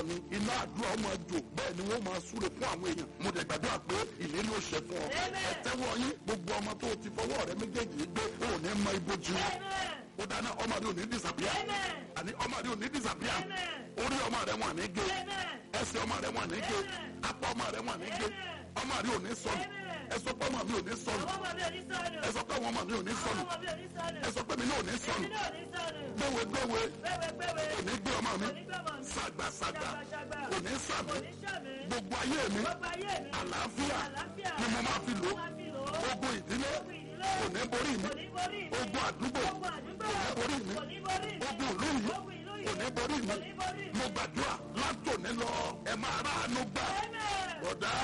ni iná àdúrà ọmọ jò bẹ́ẹ̀ ni wọ́n máa súre fún àwọn èèyàn mo dẹ̀ gbàdúrà pé ìlérí ó ṣẹ fún ọ ẹ tẹ́wọ́ yín gbogbo ọmọ tó ti fọwọ́ rẹ méjèèjì gbé ó ní mọ ibojì ó dáná ọmọ rẹ ò ní disapia àní ọmọ rẹ ò ní disapia orí ọmọ rẹ wọn ní gé ẹsẹ̀ ọmọ rẹ wọn ní gé apá ọmọ rẹ wọn ní gé ọmọ rẹ ò ní sọnù ẹ sọ pé ọmọ mi ò ní sọnù ẹ sọ pé àwọn ọmọ mi ò ní sọnù ẹ sọ pé mi náà ò ní sọnù gbéwé gbéwé kò ní gbé ọmọ mi sàgbàsàgbà kò ní sàmì gbogbo ayé mi àlàáfíà ni mo máa fi lò ogun ìdílé kò ní borí mi ogun àdúgbò kò ní borí mi ogun ìlú yìí kò ní borí mi mo gbàdúrà látòní lọ ẹ máa ráàánú gbà bọ̀dá.